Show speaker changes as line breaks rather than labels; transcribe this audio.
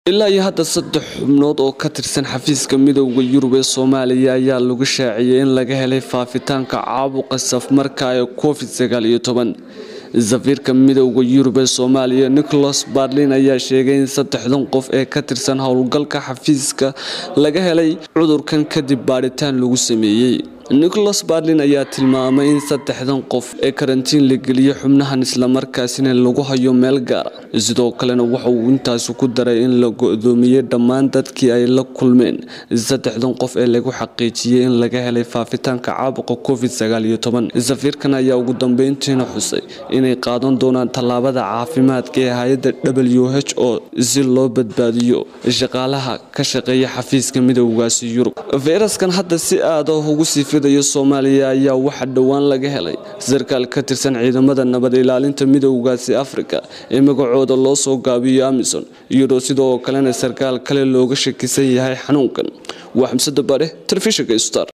ilaa iyo hadda saddex xubnood oo ka tirsan xafiiska midowda yurub ee soomaaliya ayaa lagu shaaciyey in laga helay faafitaanka caabuqa safmarka ee covid sagaal iyo toban safiirka midowda yurub ee soomaaliya nicholas barlin ayaa sheegay in saddexdan qof ee ka tirsan howlgalka xafiiska laga helay cudurkan kadib baadhitaan lagu sameeyey nicholas barlin ayaa tilmaamay in saddexdan qof ee karantiin la geliyey xubnahan islamarkaasina lagu hayo meel gaara sidoo kalena waxa uu intaasi ku daray in la go-doomiyey dhammaan dadkii ay la kulmeen saddexdan qof ee lagu xaqiijiyey in laga helay faafitaanka caabuqa covid sagaal iyo toban safiirkan ayaa ugu dambeyntiina xusay inay qaadan doonaan tallaabada caafimaadka ee hay-adda w h o si loo badbaadiyo shaqaalaha ka shaqeeya xafiiska midowgaasi yurub fayraskan hadda si aada ugu sii fidayo soomaaliya ayaa waxaa dhowaan laga helay sarkaal ka tirsan ciidamada nabad ilaalinta midowgaasi afrika ee magacooda loo soo gaabiyo amison iyadoo sidoo kalena sarkaal kale looga shakisan yahay xanuunkan waa xamsada bare telefishinka star